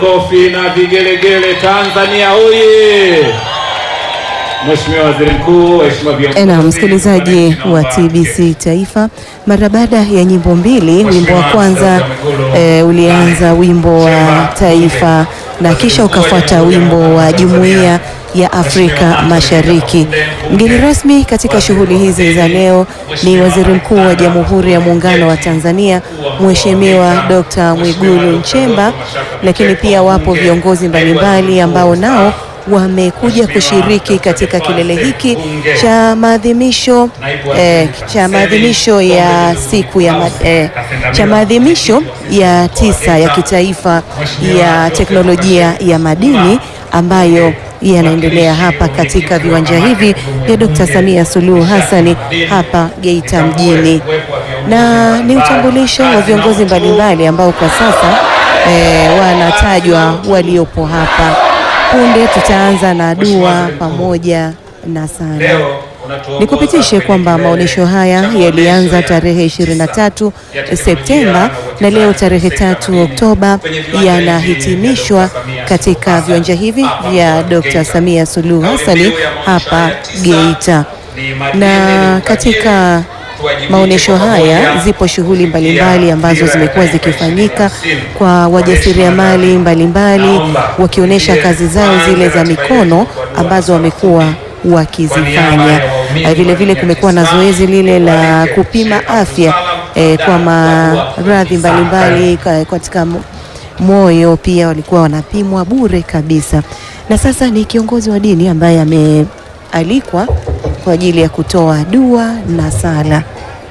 Kofi na vigelegele Tanzania oye! Mheshimiwa Waziri Mkuu, waheshimiwa viongozi. Na msikilizaji wa TBC Taifa, mara baada ya nyimbo mbili, wimbo wa kwanza e, ulianza wimbo wa taifa na kisha ukafuata wimbo wa Jumuiya ya Afrika Mashariki. Mgeni rasmi katika shughuli hizi za leo ni Waziri Mkuu wa Jamhuri ya Muungano wa Tanzania Mheshimiwa Dr. Mwigulu Nchemba, lakini pia wapo viongozi mbalimbali ambao nao wamekuja kushiriki katika kilele hiki cha maadhimisho eh, cha maadhimisho ya siku ya ma, eh, cha maadhimisho ya tisa ya kitaifa ya teknolojia ya madini ambayo yanaendelea hapa katika viwanja hivi vya Dr. Samia Suluhu Hassani hapa Geita mjini, na ni utambulisho wa viongozi mbalimbali ambao kwa sasa eh, wanatajwa waliopo hapa. Punde tutaanza na dua pamoja na sala. Nikupitishe kwamba maonyesho haya yalianza tarehe 23 Septemba na leo tarehe tatu Oktoba yanahitimishwa katika viwanja hivi vya Dr. Samia Suluhu Hassani hapa Geita. Na katika maonyesho haya zipo shughuli mbalimbali ambazo zimekuwa zikifanyika kwa wajasiriamali mbalimbali wakionyesha kazi zao zile za mikono ambazo wamekuwa wakizifanya. Vile vile kumekuwa na zoezi lile la kupima afya eh, kwa maradhi mbalimbali katika moyo, pia walikuwa wanapimwa bure kabisa. Na sasa ni kiongozi wa dini ambaye amealikwa kwa ajili ya kutoa dua na sala.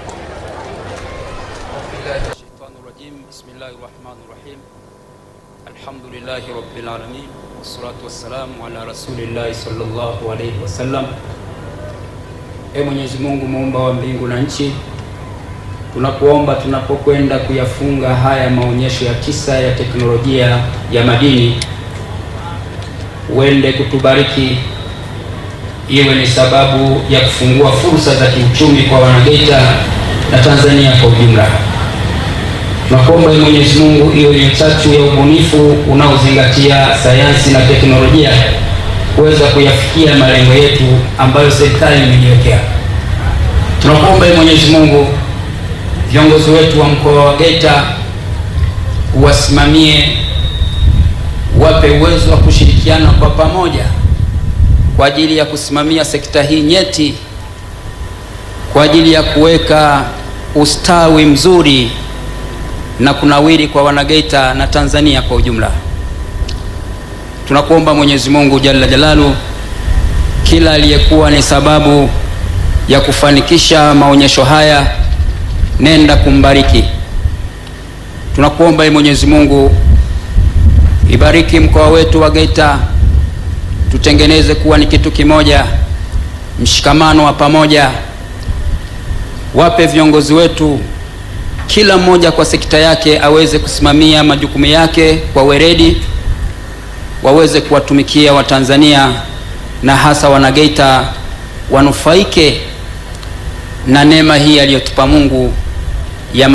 Alhamdulillahi rabbil alamin wassalatu wassalamu ala rasulillahi sallallahu alayhi wasallam. E Mwenyezi Mungu muumba wa mbingu na nchi, tunakuomba tunapokwenda kuyafunga haya maonyesho ya tisa ya teknolojia ya madini, uende kutubariki iwe ni sababu ya kufungua fursa za kiuchumi kwa Wanageita na Tanzania kwa ujumla. Tunakuomba Mwenyezi Mungu iwe ni chachu ya ubunifu unaozingatia sayansi na teknolojia kuweza kuyafikia malengo yetu ambayo serikali imejiwekea. Tunakuomba Mwenyezi Mungu viongozi wetu wa mkoa wa Geita uwasimamie, wape uwezo wa kushirikiana kwa pamoja kwa ajili ya kusimamia sekta hii nyeti kwa ajili ya kuweka ustawi mzuri na kunawiri kwa Wanageita na Tanzania kwa ujumla. Tunakuomba Mwenyezi Mungu Jalla Jalalu, kila aliyekuwa ni sababu ya kufanikisha maonyesho haya, nenda kumbariki. Tunakuomba Mwenyezi Mungu, ibariki mkoa wetu wa Geita tutengeneze kuwa ni kitu kimoja, mshikamano wa pamoja. Wape viongozi wetu kila mmoja kwa sekta yake aweze kusimamia majukumu yake kwa weledi, waweze kuwatumikia Watanzania na hasa Wanageita wanufaike na neema hii aliyotupa Mungu